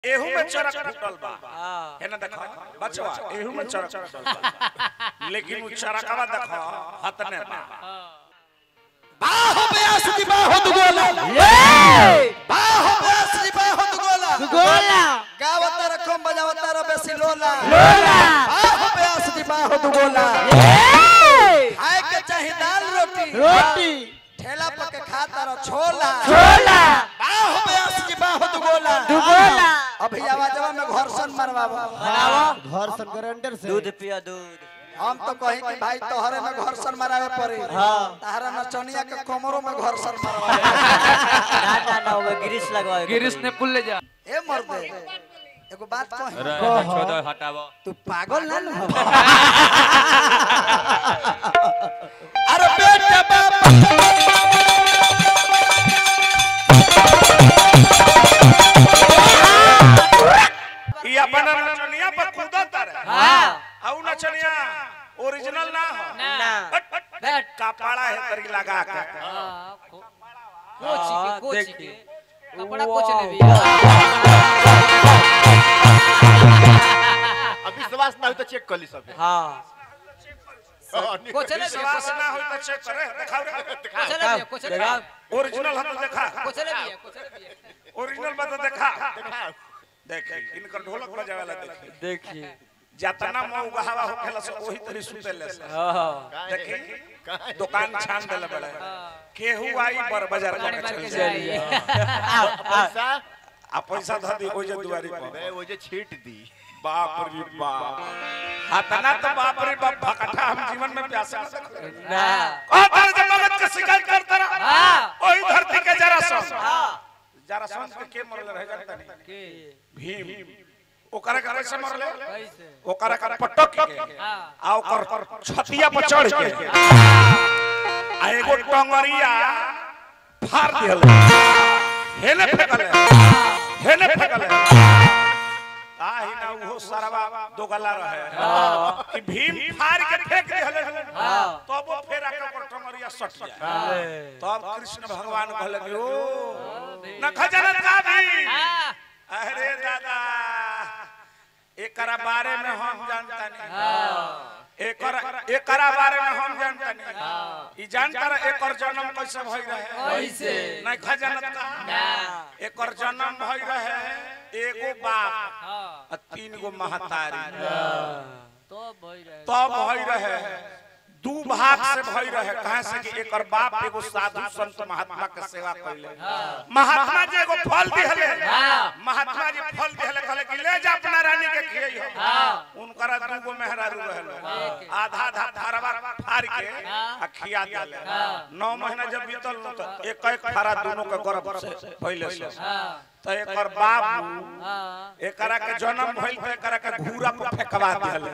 एहू में चरक फूटल बा हाँ। है ना देखो बचवा एहू में चरक फूटल बा लेकिन उ चरकवा देखो हतने बा बाहो बयास दी बाहो दुगोला बाहो बयास दी बाहो दुगोला गोला गावता रकम बजावता रे बेसी लोला लोला बाहो बयास दी बाहो दुगोला ए खाए के चाही दाल रोटी रोटी ठेला पर के खाता रो छोला छोला बाहो बयास दी बाहो दुगोला दुगोला अभी आवाजवा में घर्षण मरवावा बनाओ घर्षण ग्राइंडर से दूध पिया दूध हम तो कहीं कि भाई तोहरे में घर्षण मरावे पड़ी हाँ। तारा नचनिया के कमरों में घर्षण मरवावे ना ना ना वो गिरीश लगवाए गिरीश ने पुल ले जा ए मर्दे एगो बात कह छोड़ो हटावो तू पागल ना नु अरे बेटा बाप ई अपन नचनिया पर कूदत रहे हाँ आउ नचनिया ओरिजिनल ना हो ना हट, हट, हट, कपाड़ा है तरी लगा के कोची के कोची के कपड़ा कोच ले भी अब विश्वास ना हो तो चेक कर ली सब हाँ कोच ले भी विश्वास ना होई त चेक करे दिखाओ रे कोच ले भी कोच ले भी ओरिजिनल हम देखा कोच ले भी कोच ले भी ओरिजिनल बात देखा देख इनकर ढोलक बजावेला देखी देखिए जतना मऊ गहावा होखेला से ओही तरी सुतेले से हाँ देखी दुकान छान देले बड़े केहू आई बर बाजार गाड़ी में मार के चल जाई जाई पैसा आ पैसा ध दी ओजे दुआरी पर मैं वो जो छीट दी बाप रे बाप हतना तो बाप रे बाप भकठा हम जीवन में प्यासा ना कहतर जब मगज के शिकायत करता रहा हां ओही धरती के जरा सम हाँ जरा सम के के मरले रह जानता नहीं के भीम ओकरा के कैसे मरले कैसे ओकरा का पटक के हां आ ओकर छतिया पर चढ़ के आ एगो टंगरिया फाड़ दिहल हेने फेकले हेने फेकले आही ना वो सरवा दो गला रहे कि भीम फाड़ के फेंक दिहल तब वो फेर आके ओकर टंगरिया सट जाए तब कृष्ण भगवान कहले कि ओ न खजनत का भी हां अरे दादा एकरा बारे में हम जानता नहीं एकर एकरा बारे में हम जानता नहीं ई जानता रहे एकर जन्म कैसे भई रहे कैसे नहीं खजानत का एकर जन्म भई रहे एगो बाप हां आ तीन गो महतारी तो भई रहे तब भई रहे दू भाग से भई रहे कहे से कि एकर बाप एगो साधु संत महात्मा के सेवा कैले महात्मा जी एगो फल दिहले महात्मा जी फल दिहले कहले कि ले जा अपना रानी के खियई हो उनकरा दूगो मेहरारू रहल आधा आधा फारवा फाड़ के आ खिया दिले नौ महीना जब बीतल न तो एक एक फारा दोनों के गर्भ से पहले से हां तो एकर बाबू हां एकरा के जन्म भइल तो एकरा के घूरा पर फेंकवा दिहले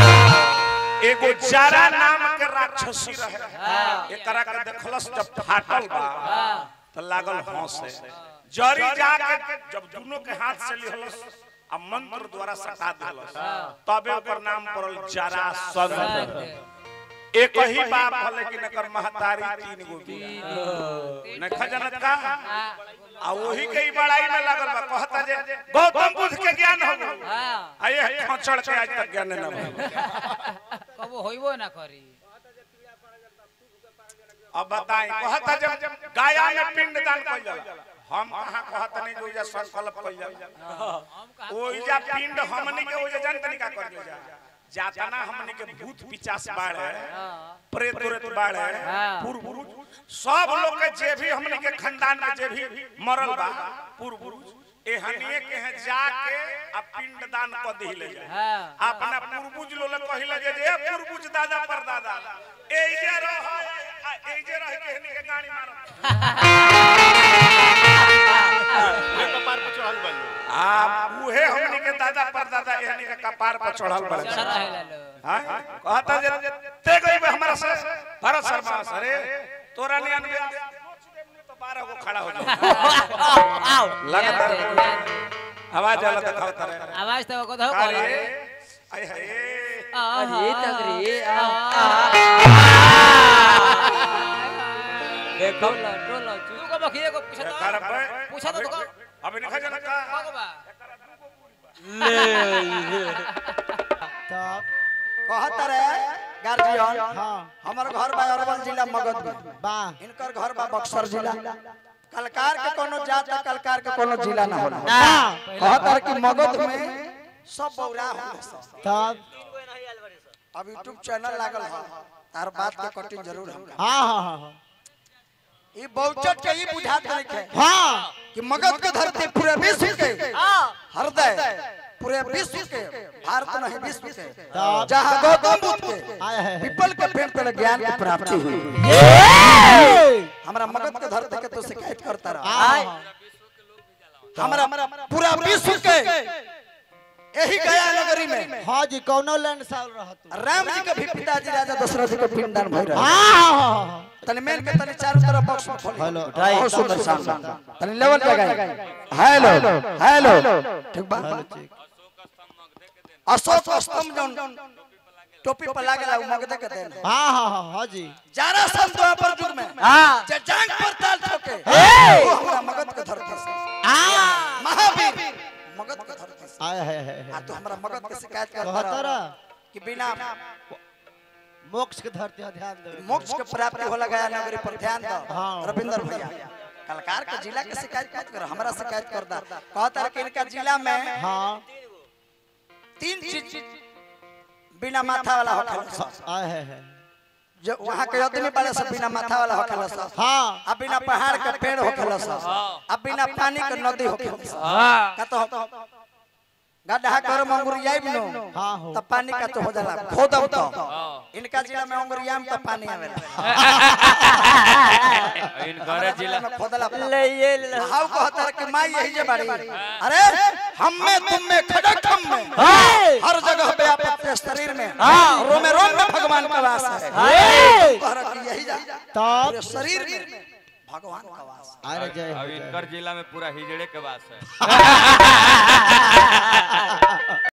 एगो जारा नाम के राक्षसी रहे एकरा के देखलस जब फाटल बा तो लागल हंसे जरी जाके जब दोनों के हाथ से लिहलस आ मंत्र द्वारा सटा दिलस तबे ओकर नाम पड़ल जारा सन एक ही बाप है लेकिन एकर महतारी तीन गो बिया न खजनत का आ वही के ही बड़ाई में लागल बा कहता जे गौतम बुद्ध के ज्ञान हो गइल हां आये खचड़ के आज तक ज्ञान न भइल कबो होइबो ना करी अब बताई कहता जब गाया में पिंड दान कइल जाला हम कहां कहत नहीं जो जा संकल्प कइल जाला हम कहां ओइ जा पिंड हमनी के ओइ जा जान तनिका कर जा जातना हमनी के भूत पिचास बाड़े प्रेत उरेत बाड़े पूर्व सब लोग के जे भी हमनी के खानदान में जे भी मरल बा पूर्व एहनिए के हैं जाके आ पिंड दान क दिले जा हां अपना पूर्वज लोग कहिले जे जे पूर्वज दादा पर दादा ए जे रह ए जे रह के हनी के गाड़ी मारो ये कपार पर चढ़ल बन आ उहे हमनी के दादा पर दादा एहनी के कपार पर चढ़ल बड़े चल रहे लो हां कहता जे ते गई बे हमरा से भारत शर्मा अरे तोरा ने अनबे तो 12 गो खड़ा हो जा आओ लगातार आवाज आला दिखावता रहे आवाज तो को दो अरे करे आय हाय अरे तगरी आ देखो टोलो तू को बखिए को पूछा कर तो पे पूछा तो अभी नहीं खजन का को बा तब कहत रे गार्जियन हाँ हमर घर बा अरवल जिला मगध में बा इनकर घर बा बक्सर जिला कलकार के कोनो जात आ कलकार के कोनो जिला ना होला ना कहत रे कि मगध में सब बौरा होला सब। तब अब यूट्यूब चैनल लागल है तार बात के कटिंग जरूर हम हाँ हाँ हाँ हाँ ई बहुचट के ई बुझात नहीं है हाँ कि मगध के धरती पूरे विश्व के हृदय पूरे विश्व के भारत नहीं विश्व के तब जहाँ गौतम बुद्ध के आए है पीपल के पेड़ पर ज्ञान की प्राप्ति हुई हमरा मगध के धरती के तो शिकायत करता रहा हाँ हमरा पूरा विश्व के यही गया नगरी में हाँ जी कौनो लैंड साल रहा तू राम जी के भी पिताजी राजा दशरथ जी के पिंडदान भई रहे हाँ हाँ हाँ तनी मेन के तनी चारों तरफ बॉक्स में खोली हेलो बहुत सुंदर साउंड तनी लेवल लगाई हेलो हेलो ठीक बा अशोक स्तंभ जौन टोपी पर लागेला उ मगधे के देन हाँ हाँ हाँ हाँ जी जारा सन द्वापर युग में हाँ जे जांग पर ताल ठोके हे! वो हमरा मगध के धरती से महावीर मगध के धरती से आए है है आ तो हमरा मगध के शिकायत करता कहता रहा रहा कि बिना मोक्ष के धरती है, ध्यान दे मोक्ष के प्राप्ति होला गया नगरी पर ध्यान दो हाँ। रविंदर भैया कलकार के जिला के शिकायत मत करो हमरा शिकायत कर दा कहता रहा कि इनका जिला में हाँ तीन चीज बिना माथा वाला होखेला सब आए है है जो वहाँ के आदमी वाले सब बिना माथा वाला होखेला सब हाँ अब बिना पहाड़ के पेड़ होखेला सब अब बिना पानी के नदी होखेला सब का तो गड्ढा कर मंगुरियाई नो हाँ हो तब पानी का तो हो जाला खोदब तो इनका जिला में अंगुरिया में तो पानी आवेला इनकर जिला में खोदला पर। ले ये ले हाउ कहता है कि माई यही जे बाड़ी अरे हम में तुम में खड़क हम में हर जगह पे आप अपने शरीर में रोमे रोम में भगवान का वास है कह रहा कि यही जा तब पूरे शरीर में भगवान का वास है अरे जय हो अब जय हो। इनकर जिला में पूरा हिजड़े के वास है